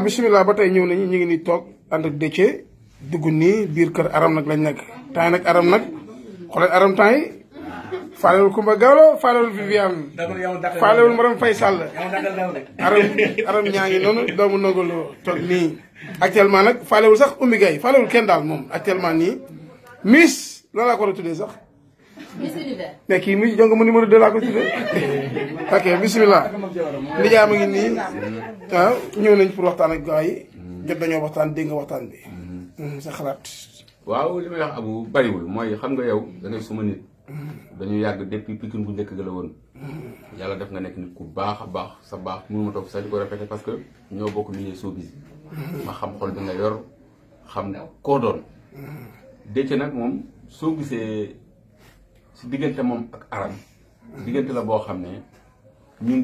bisimilah ba tey ñëw nañu ñu ngi nii toog ànd ak Déthié dugg nii biir kër aram nag lañ nekk temps yi nag aram nag xoolal aram temps yi faalewul Kumba Gawlo faalewul Viviane faalewul Maram Faye Sall aram aram ñaa ngi noonu doomu nongolo toog nii actuellement nag faalewul sax Oumy Gaye faalewul kenn daal moom actuellement nii Miss loolu laa ko war a tuddee sax Miss Univers. mais kii Miss jonga mu numéro 2 laa ko tuddee ok bisimilah nijaay ma ngi nii waaw ñëw nañ pour waxtaan ak gars yi jot dañoo waxtaan dégg nga waxtaan bi sa xalaat waaw li may wax abu bariwul mooy xam nga yow da ngay suma nit dañu yàgg depuis Pikine bu njëkk ga la woon yàlla def nga nekk nit ku baax a baax sa baax mënu ma toog sax di ko répété parce que ñoo bokk milieu showbiz ma xam xol bi nga yor xam koo doon Déthié nag moom soo gisee si diggante moom ak aram diggante la boo xam ne ñun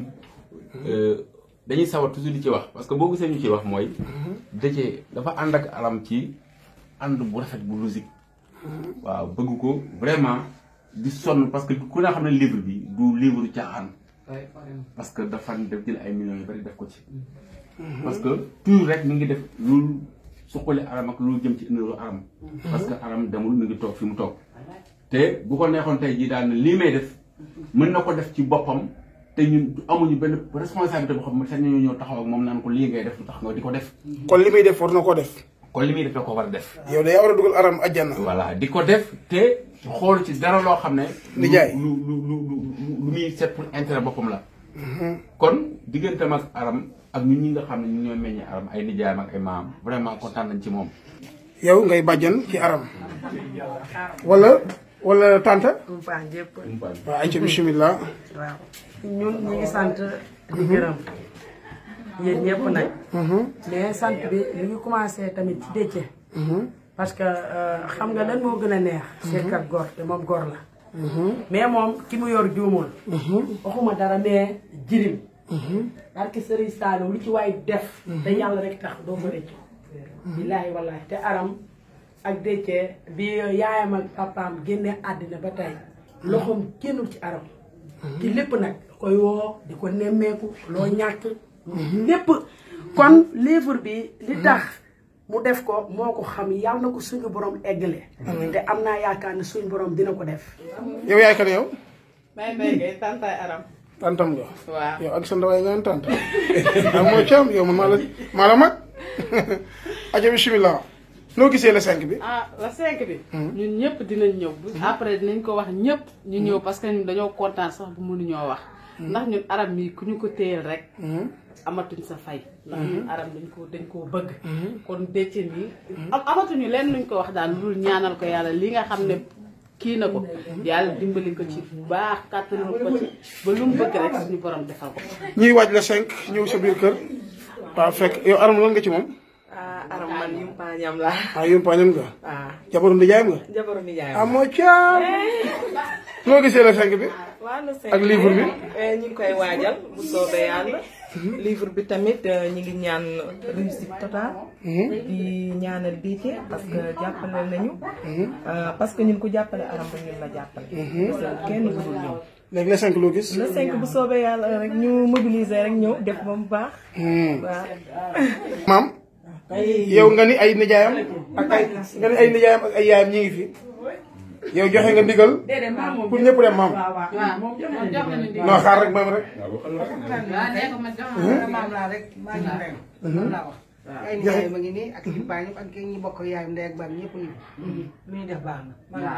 dañuy sawar toujours di ci wax parce que boo gisee ñu ci wax mooy Déthié dafa ànd ak aram ci ànd bu rafet bu logique waaw bëgg ko vraiment di sonn parce que ku ne xam ne livre bi du livre caaxaan parce que dafa def jël ay millions yu bari def ko ci parce que toujours rek mi ngi def lu suqali aram ak lu jëm ci ëndëru aram parce que aram demul mi ngi toog fi mu toog te bu ko neexoon tey jii daal ne lii may def mën na ko def ci boppam te ñun amuñu benn responsabilité boo xam ne sax ñu ñëw taxaw ak moom naan ko lii ngay def lu tax nga di ko def kon li muy def war na koo def kon li muy def da ko war a def yow de yaa war a dugal aram ajjana voilà di ko def te xool ci dara loo xam ne Nijaay. lu lu lu lu lu muy set pour intérêt boppam la kon digganteem ak aram ak ñun ñi nga xam ne ñu ñooy meññee aram ay nijaayam ak ay maam vraiment kontaan nañ ci moom yow ngay bàjjan ci aram wala wala tanta Umpaañ jëpp waaw ay ca bisimilah waaw ñun ñu ngi sant di gërëm yéen ñëpp nag mais sant bi mi ngi commencé tamit ci Déthié parce que euh, xam nga lan moo gën a neex seetkat gor te moom gor la mais moom ki mu yor juumul waxuma dara mais jirim parce que Serigne Saliou lu ci waay def te yàlla rek tax doo ko rëcc billaahi wallaahi te aram ak Déthié bi yaayam ak papaam génne àddina ba tey loxoom génnul ci aram ci lépp nag koy woo di ko nemmeeku loo ñàkk lépp kon livre bi li tax mu def ko moo ko xam yàlla na ko suñu borom eggale te am naa yaakaar ne suñu borom dina ko def yow yaay kan yow may may ngay tantaay aram tantam nga waaw yow ak sa ndawaay nga tant am moo ci am yow man maa la maa la mag aca bisimilah noo gisee le 5 bi ah la cinq bi ñun ñëpp dinañ ñëw bu après dinañ ko wax ñëpp ñu ñëw parce que ñun dañoo kontaan sax bu mënuñoo wax ndax ñun aram mi ku ñu ko téyel rek amatuñ sa fay ndax ñun aram dañ ko dañ koo bëgg kon Déthié nii am amatuñu leen luñ ko wax daal lu dul ñaanal ko yàlla li nga xam ne kii na ko yàlla dimbali ko ci bu baax kàttanal ko ci ba lu mu bëgg rek suñu borom defal ko ñuy waaj le 5 ñëw sa biir kër waaw fekk yow aram lan nga ci moom ah aram man yumpaañam la ah yumpaañam nga ah jabaru ndijaayam nga jabaru nijaayam ah moo caam noo gisee le 5 bi waaw le cinq ak livre bi? eh, ñu ngi koy waajal bu soobee yàlla livre bi tamit eh, ñu ngi ñaan réussite totale di ñaanal Déthié parce que jàppale nañu ah, parce que ñun ku jàppale aram ba ñun la jàppale parce que kenn mënul ñëw léegi le 5 loo gis le cinq bu soobee yàlla rek ñu mobiliser rek ñëw def ba mu baax waaw maam yow nga ni ay nijaayam ak ay nga ni ay nijaayam ak ay yaayam ñi ngi fi yow joxe nga ndigal pour ñëpp dem maam waaw jox nañu ndigal. non xaar rek maam rek waaw nee ko man jox nañu maam laa rek maa ngi rek loolu laa wax ay nijaay ma ngi nii ak ci baa ñëpp ak ñi bokk yaayam ndey ak baay ñëpp ñu lu ñu def baax na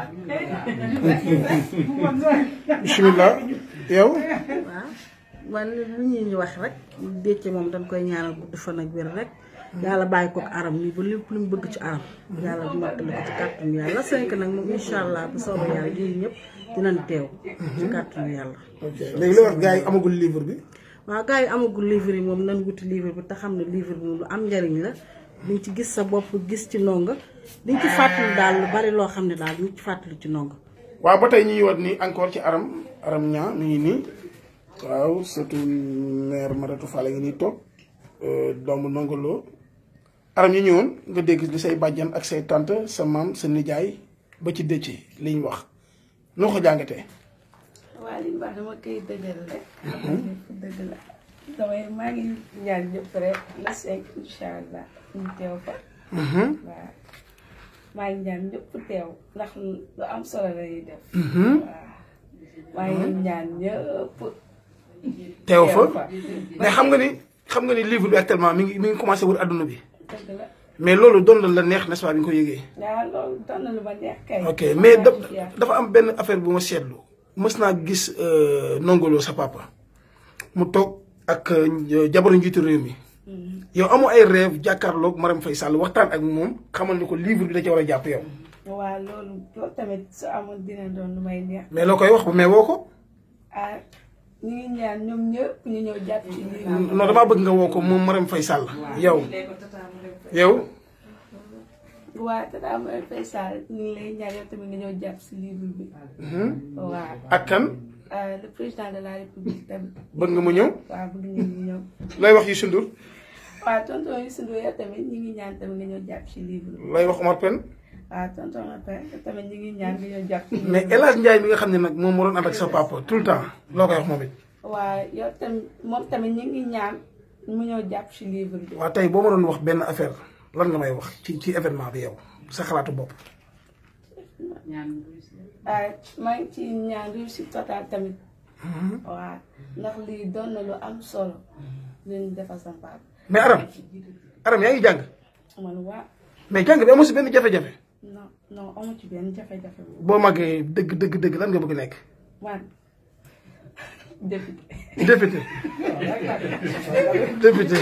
bisimilah yow waaw man lu ñuy wax rek Déthié moom dañ koy ñaanal gudd fan ak wér rek yàlla bàyyi ko ak aram nii ba lépp lu mu bëgg ci aram yàlla mottali ko ci kàttanu yàlla la cinq nag moom incha allah bu soobee yàlla ñun ñëpp dinañ teew ci kàttanu yàlla ok léegi li wax gars yi amagul livre bi waaw gars yi amagul livre yi moom nan wuti livre bi te xam ne livre bi moom lu am njariñ la diñ ci gis sa bopp gis ci ndongo diñ ci fàttali daal lu bari loo xam ne daal diñ ci fàttali ci ndongo waaw ba tey ñu ngi wat nii encore ci aram aram ñaa mi ngi nii waaw surtout maire Maratou Fall ngi nii toog doomu nongoloo aram ñu ñëwoon nga dégg li say bàjjan ak say tante sa maam sa nijaay ba ci Déthié li ñu wax noo ko jàngatee waa li baax dama koy dëggal rek. xam ne dëgg la damay maa ngi ñaan ñëpp rek la cinq incha allah ñu teew fa. waaw maa ngi ñaan ñëpp teew ndax lu am solo la ñuy def. waaw maa ngi ñaan ñëpp. teew fa mais xam nga ni xam nga ni livre bi actuellement mi ngi mi ngi commencé wër adduna bi dëgg la mais loolu doon la la neex n'est-ce pas bi nga ko yëgee. waaw loolu doon na lu ma neex kay. ok mais da dafa am benn affaire bu ma seetlu mës naa gis nongolo sa papa mu toog ak jabaru njiitu réew mi yow amoo ay rêve jàkkaarloog Marème Faye Sall waxtaan ak moom xamal ni ko livre bi da ci war a jàpp yow. waaw loolu loolu tamit su amoon dina doon lu may neex. mais loo koy wax mais woo ko. ah ñu ngi ñaan ñoom ñëpp ñu ñëw jàpp ci lii. non damaa bëgg nga woo ko moom Marème Faye Sall. yow yow. waaw tata Marème Faye Sall ñu ngi lay ñaan yow tamit nga ñëw jàpp si livre bi. waaw ak kan. le président de la république tamit. bëgg nga mu ñëw. waaw bëgg ngeen ñu ñëw. lay wax Youssou Ndour. waaw tonton Youssou Ndour yow tamit ñu ngi ñaan tamit nga ñëw jàpp ci livre bi. lay wax Omar Pène. waaw tonton Omar Pène tamit ñu ngi ñaan nga ñëw jàpp ci livre mais El Hadj Ndiaye mi nga xam ne nag moom moo doon ànd ak sa papa tout le temps loo koy wax moom it. waaw yow tamit moom tamit ñu ngi ñaan mu ñëw jàpp ci livre bi. waaw tey boo ma doon wax benn affaire lan nga may wax ci ci événement bi yow sa xalaatu bopp. ah maa ngi ci ñaan réussite totale tamit. waaw ndax lii doon na lu am solo lu ñu defal sa papa. mais Aram Aram yaa ngi jàng. man waa mais jàng bi amu si benn jafe-jafe. non non amu ci benn jafe-jafe. boo màggee dëgg dëgg dëgg lan nga bëgg nekk. man député. député député.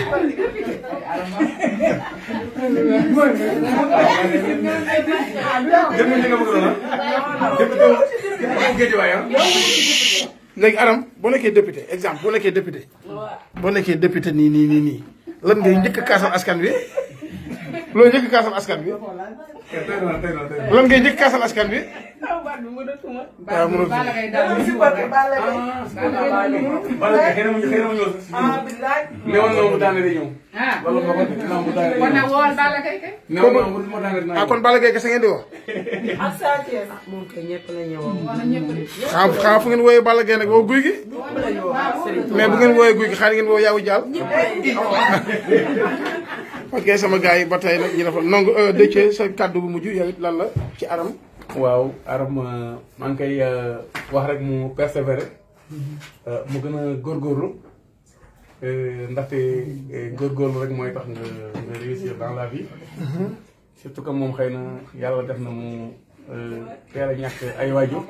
léegi Aram boo nekkee député exemple boo nekkee député. boo nekkee député nii nii nii nii lan ngay njëkk a kaasal askan wi loolu njëkk a kaasal askan bi lan ngay njëkk a kaasal askan bi. waaw mënul Balla Gaye daal di ko rek. Balla Gaye xëy na mu xëy na mu ñëw sax si newoon na mu daane di ñëw. ah loolu moo ko def naa mu daane di kon nag ñëw. woowal Balla Gaye kay. newoon na mu daane dinaa ah kon Balla Gaye kese ngeen di wax. ak Sa Thiès moom kay ñëpp la ñëwoon. wala ñëpp de. xam xam fu ngeen wooyee Balla Gaye nag woo guy gi. mais bu ngeen wooyee guy gi xaaral ngeen woo yaawu jaal. ok sama gars yi ba tey nag ñu defal nangu Déthié sa kàddu bu mujj yow it lan la ci Aram. waaw Aram maa ngi koy wax rek mu persévérer mu gën a góorgóorlu ndaxte góorgóorlu rek mooy tax nga nga réussir dans la vie. surtout que moom xëy na yàlla def na mu teel a ñàkk ay waajur.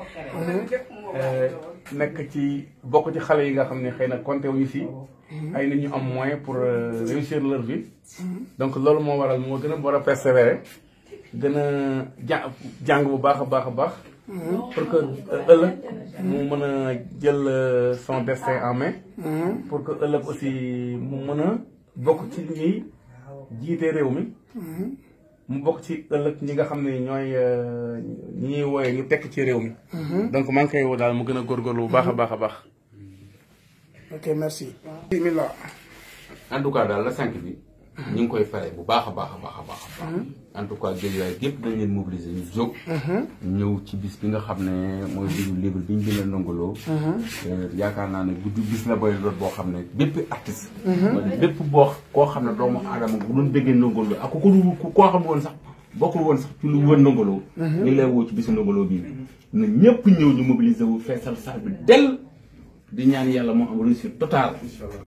nekk ci bokk ci xale yi nga xam ne xëy na compté wuñu si. ay nit ñu am moyen pour réussir leur vie. donc loolu moo waral moo gën a war a persévérer. gën a ja jàng bu baax a baax a baax. pour que ëllëg mu mën a jël son destin en main. pour que ëllëg aussi mu mën a bokk ci ñuy jiite réew mi. mu bokk ci ëllëg ñi nga xam ne ñooy ñi ñuy wooye ñu tekk ci réew mi. donc maa ngi koy woo daal mu gën a góorgóorlu bu baax a baax a baax. ok merci. bismillah. en tout cas daal la cinq bi. ñu ngi koy fare bu baax a baax a baax a baax a baax. en tout cas Guédiawaye gépp dañ leen mobiliser ñu jóg. ñëw ci bis bi nga xam ne mooy bisu livre bi ñu bindal ndongoloo. yaakaar naa ne guddi bis la boy doot boo xam ne bépp artiste. bépp boo koo xam ne doomu aadama bu doon déggee ndongoloo ak ku ko koo xam ne woon sax bokkul woon sax ci lu wër ndongoloo. ñu ngi lay woo ci bisu ndongoloo bii. na ñëpp ñëw ñu mobiliser wu feesal salle bi dell di ñaan yàlla moo am réussite totale.